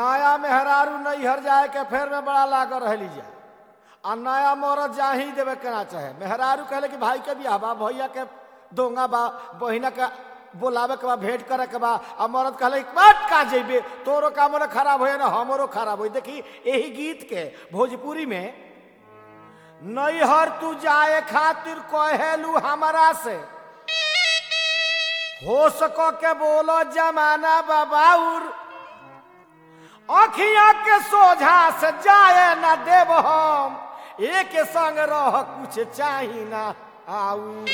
नया मेहरारू नैहर जाए के फेर में बड़ा लागल रहली जा आ नया मरद जा ही देवे के ना चाहे मेहरारू कहले कि भाई के बियाह बा भैया के दोंगा बा बहिना के बोलावे के बा भेंट करे के बा आ मरद कहले कि बात का जइबे तोरो काम ना खराब होए ना हमरो खराब होई देखी यही गीत के भोजपुरी में नैहर तू जाए खातिर कहेलू हमारा से हो सको के बोलो जमाना बाबाउर अखिया के सोझा से जाए ना देव हम एक संग रह कुछ चाही ना आऊ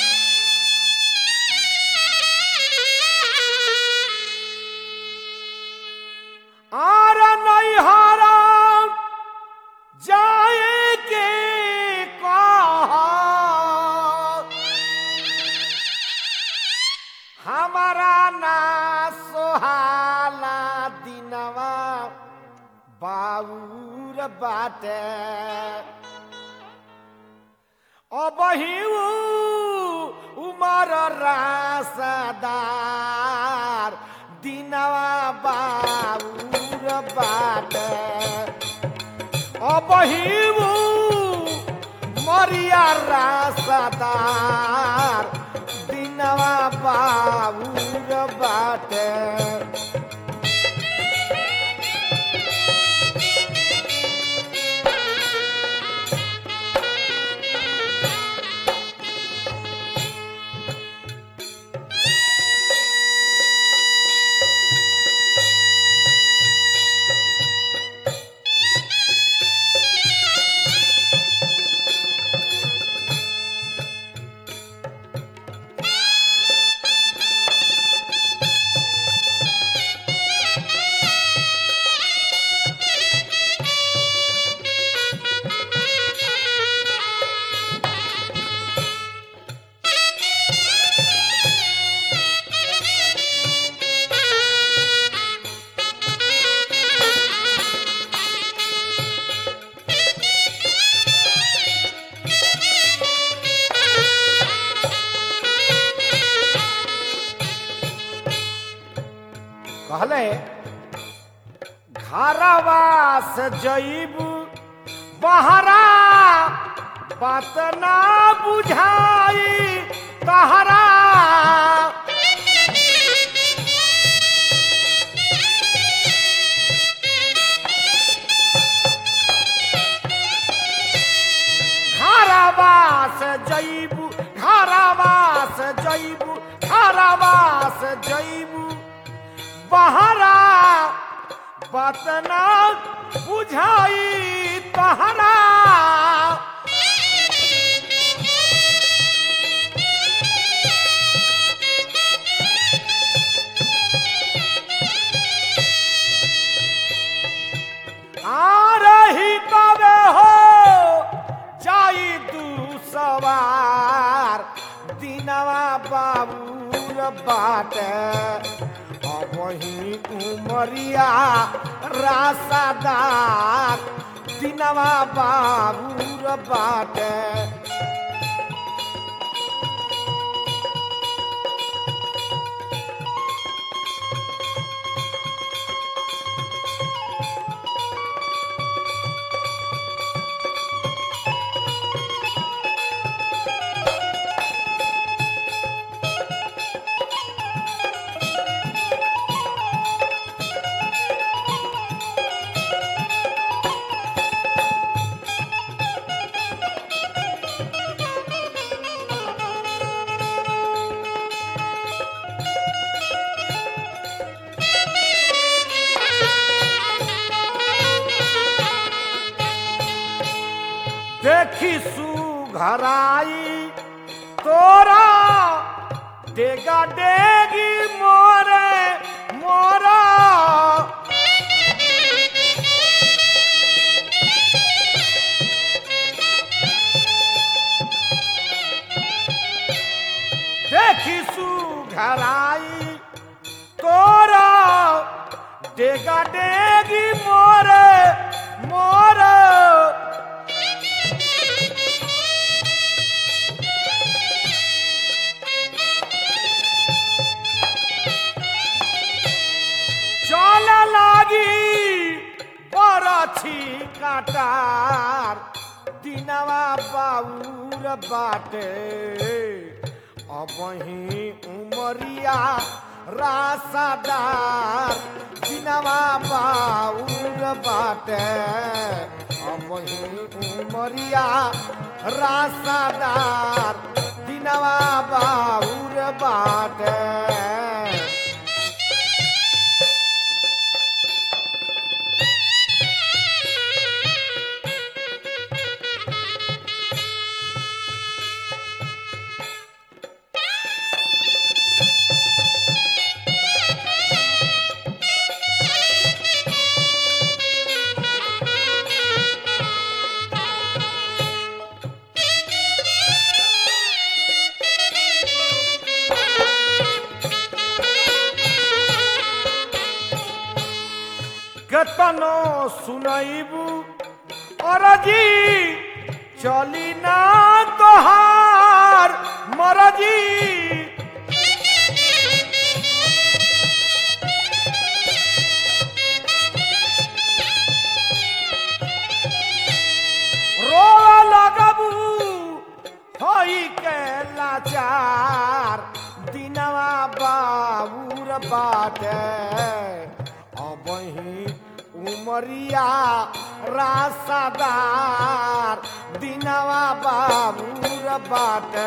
आर नैहरा जाए के कहा हमारा ना सोहाला दिनवा बाउर बाटे अबही उमर रासदार दिनवा बाउर बाटे अबही मरिया रासदार दिनवा बाबूर बाटे कहले घरवा से जईब बहरा बात ना बुझाई तहरा घरवा से जईब घरवा से जईब घरवा से जईब बहरा बतना बुझाई तहरा आ रही तबे हो जाई तू सवार दिनवा बाबूर बाटे वही उमरिया रासादार दिनवा बाबूर बाटे देखी सुघराई तोरा डेगा डेगी मोरे मोरा देखी सुघराई तोरा डेगा डेगी मोरे मोरे चल लागी दिनवा बाउर बाटे अबही उमरिया रासादार दिनवा बाउर बाटे अबही उमरिया रासादार दिनवा बाउर बाटे केतनो सुनैबू अरजी चली ना तोहार मरजी रो लगबू होई के लाचार दिनवा बाबूर बाटे अबही उमरिया रासादार दिनवा बाबूर बाटे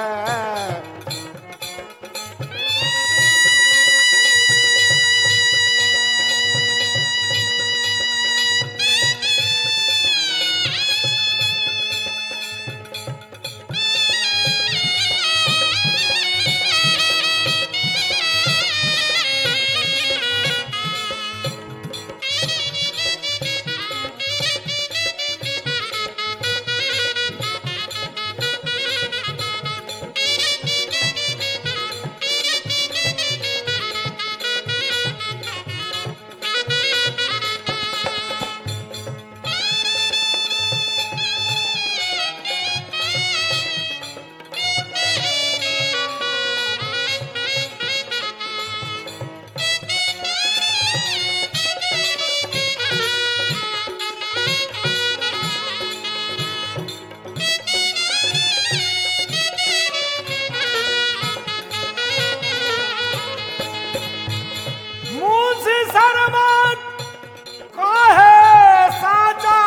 मुझे शरमत कहे साचा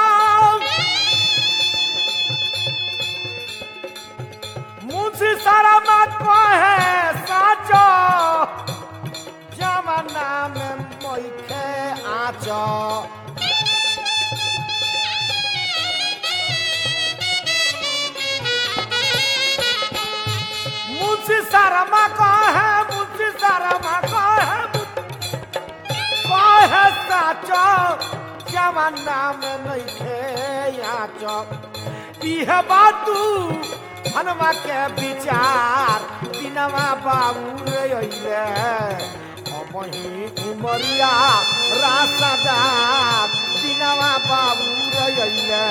मुझे शरमत कहे साचा जमाना में मैखे आचा मुझे शर्मा कहे मुझे शर्मा कहे कहे साचो जमाना में नइखे आचो इह बातू हनुमा के विचार दिनवा बाबू रे अइले अबही उमरिया रासदार दिनवा बाबू रे अइले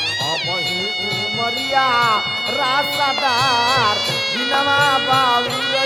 अबही उमरिया रासदार दिनवा बाबू रे